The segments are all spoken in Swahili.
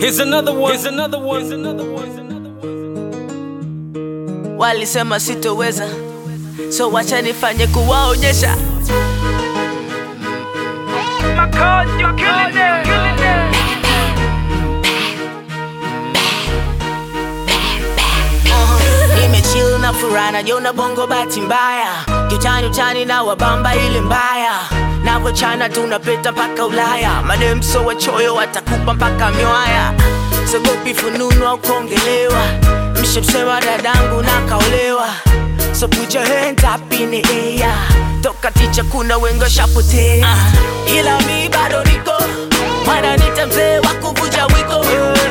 Here's another one. Here's another one. Here's another one. walisema sitoweza, so wacha nifanye kuwaonyesha. Nimechill na furaha najiona bongo bahati mbaya, kiutani utani na wabamba ile mbaya navochana tunapeta mpaka Ulaya, madem so wachoyo watakupa mpaka miwaya, sogopi fununu au kuongelewa, mshamsema dadangu na kaolewa, so put your hands up in the air, toka ticha kuna wengi washapotea, ila mi bado niko wananita mzee wa kuvuja wiko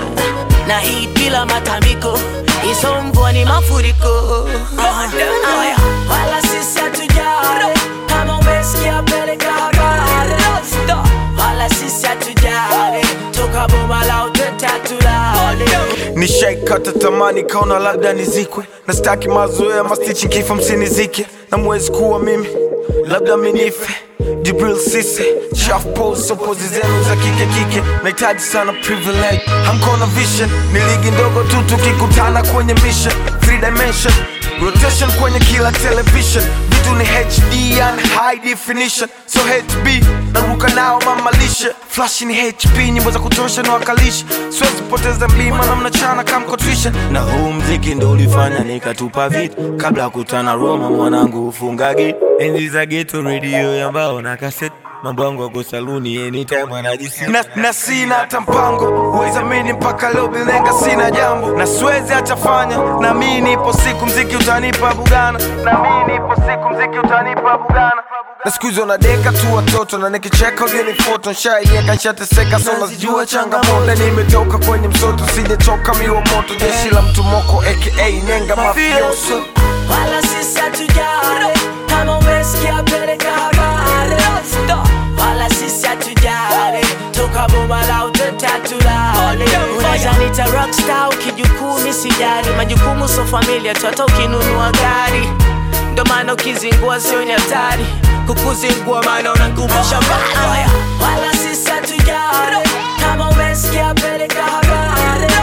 na hii bila matambiko hizo mvua ni mafuriko Aya, wala sisi hatujali kama umesikia peleka habari wala sisi hatujali toka boma la uteta tulale nishaikata tamani kaona labda nizikwe na staki mazoea mastichi kifo msinizike na mwezi kuwa mimi labda minife jibril sise chaf pose pozi zenu za kike kike nahitaji sana privilege hamkona vision ni ligi ndogo tu tukikutana kwenye mission three dimension rotation kwenye kila television vitu ni hd and high definition so hb naruka nao mamalishe flash ni hp nyimbo za kutosha na wakalisha siwezi poteza mlima na mnachana kamkotrisha na huu mziki ndo ulifanya nikatupa vitu kabla ya kutana Roma, mwanangu ufunga gate enzi za geto, redio ya mbao na kaset, mambo yangu yako saluni anytime anajisi na, na sina hata mpango uwezamini mpaka leo bilenga sina jambo na siwezi achafanya na mi nipo siku mziki utanipa bugana na mi nipo siku mziki utanipa bugana na siku hizo nadeka tu watoto na nikicheka ugeni foto nshaieka nshateseka so nazijua changamoto nimetoka kwenye msoto sijatoka miwa moto jeshi la mtu moko aka nenga mafioso wala sisi hatujali kama umesikia peleka habari wala sisi hatujali toka boma la uteta tulale unaweza nita rockstar ukijukumi sijali majukumu so familia tu hata ukinunua gari ndo maana ukizingua sio ni hatari kukuzingua maana unangumusha mbaya wala sisi hatujali kama umesikia peleka habari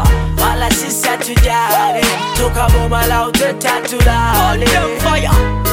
wala sisi hatujali toka boma la uteta tulale